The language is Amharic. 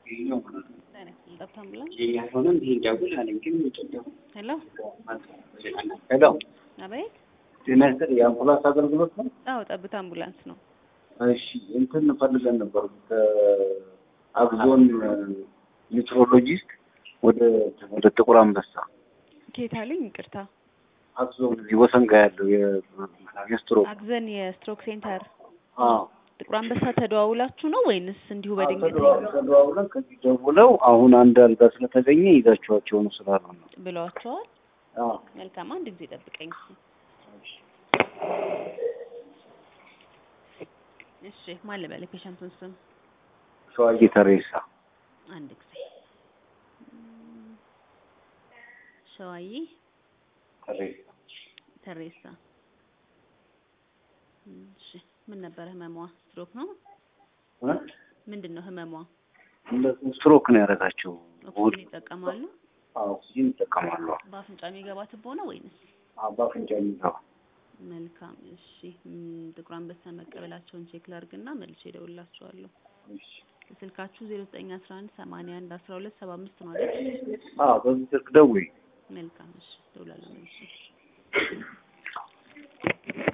ሄሎ ሄሎ አቤት። ጤና ይስጥልኝ። የአምቡላንስ አገልግሎት ነው? አዎ ጠብታ አምቡላንስ ነው። እሺ እንትን ፈልገን ነበር ከአብዞን ኒውትሮሎጂስት ወደ ወደ ጥቁር አንበሳ ኬት አለኝ። ይቅርታ አብዞን እዚህ ወሰን ጋር ያለው የ- የስትሮክ አግዘን የስትሮክ ሴንተር አዎ ጥቁር አንበሳ ተደዋውላችሁ ነው ወይንስ እንዲሁ በድንገት ተደዋውለን ተደዋውለን ከዚህ ደውለው አሁን አንድ አልጋ ስለተገኘ ይዛችኋቸው ነው ስላሉ ነው። ብለዋቸዋል? አዎ መልካም አንድ ጊዜ ጠብቀኝ። እሺ ማን ልበል? የፔሸንቱን ስም ሸዋዬ ተሬሳ አንድ ጊዜ እም፣ ሸዋዬ ተሬሳ ተሬሳ። እም፣ እሺ ምን ነበረ ህመሟ? ስትሮክ ነው? እ? ምንድን ነው ህመሟ? እነሱ ስትሮክ ነው ያደረጋቸው። ኦክሲጅን ይጠቀማሉ? አዎ ኦክሲጅን ይጠቀማሉ። በአፍንጫ የሚገባ ትቦ ነው ወይንስ? አዎ በአፍንጫ የሚገባ መልካም እሺ። እም፣ ጥቁር አንበሳ መቀበላቸውን ቼክ ላድርግና መልሼ እደውልላችኋለሁ። እሺ። ስልካችሁ ዜሮ ዘጠኝ አስራ አንድ ሰማንያ አንድ አስራ ሁለት ሰባ አምስት ነው አይደል? አዎ በዚህ ስልክ ደውይ። መልካም እሺ፣ እደውላለሁ መልሼ